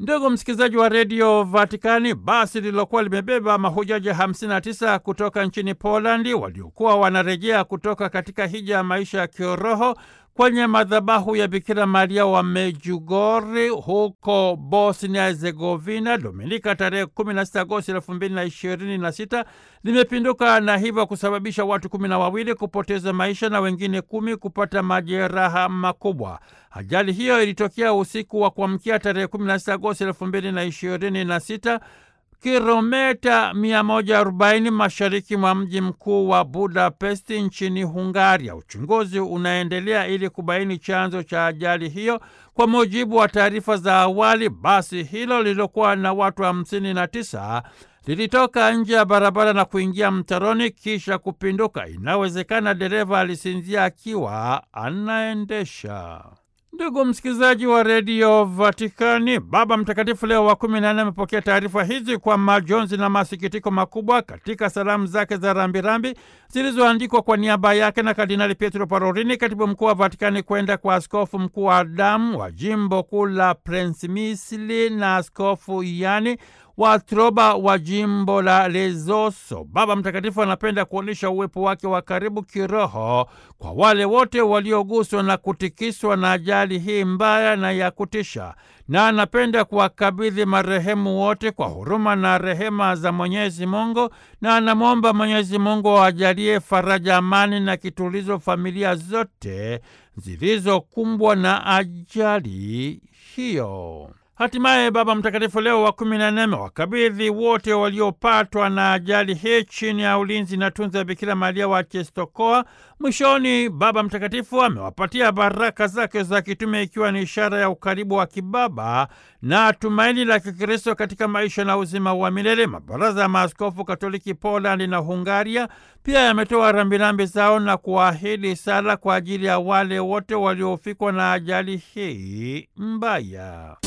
Ndugu msikilizaji wa redio Vatikani, basi lililokuwa limebeba mahujaji 59 kutoka nchini Polandi waliokuwa wanarejea kutoka katika hija ya maisha ya kiroho kwenye madhabahu ya Bikira Maria wa Medjugorje huko Bosnia Herzegovina Dominika tarehe 16 Agosti 2026 limepinduka na hivyo kusababisha watu kumi na wawili kupoteza maisha na wengine kumi kupata majeraha makubwa. Ajali hiyo ilitokea usiku wa kuamkia tarehe 16 Agosti 2026 kilomita 140 mashariki mwa mji mkuu wa Budapest nchini Hungaria. Uchunguzi unaendelea ili kubaini chanzo cha ajali hiyo. Kwa mujibu wa taarifa za awali, basi hilo lililokuwa na watu 59 lilitoka nje ya barabara na kuingia mtaroni kisha kupinduka. Inawezekana dereva alisinzia akiwa anaendesha. Ndugu msikilizaji wa redio Vatikani, Baba Mtakatifu Leo wa kumi na nne amepokea taarifa hizi kwa majonzi na masikitiko makubwa katika salamu zake za rambirambi zilizoandikwa kwa niaba yake na Kardinali Pietro Parolini, katibu mkuu wa Vatikani, kwenda kwa askofu mkuu wa Adamu wa jimbo kuu la Prensimisli na askofu yani watroba wa jimbo la Lezoso. Baba Mtakatifu anapenda kuonyesha uwepo wake wa karibu kiroho kwa wale wote walioguswa na kutikiswa na ajali hii mbaya na ya kutisha, na anapenda kuwakabidhi marehemu wote kwa huruma na rehema za Mwenyezi Mungu, na anamwomba Mwenyezi Mungu awajalie faraja, amani na kitulizo familia zote zilizokumbwa na ajali hiyo. Hatimaye Baba Mtakatifu Leo wa kumi na nne amewakabidhi wote waliopatwa na ajali hii chini ya ulinzi na tunza ya Bikira Maria wa Czestochowa. Mwishoni, Baba Mtakatifu amewapatia baraka zake za kitume, ikiwa ni ishara ya ukaribu wa kibaba na tumaini la Kikristo katika maisha na uzima wa milele. Mabaraza ya Maaskofu Katoliki Polandi na Hungaria pia yametoa rambirambi zao na kuahidi sala kwa ajili ya wale wote waliofikwa na ajali hii mbaya.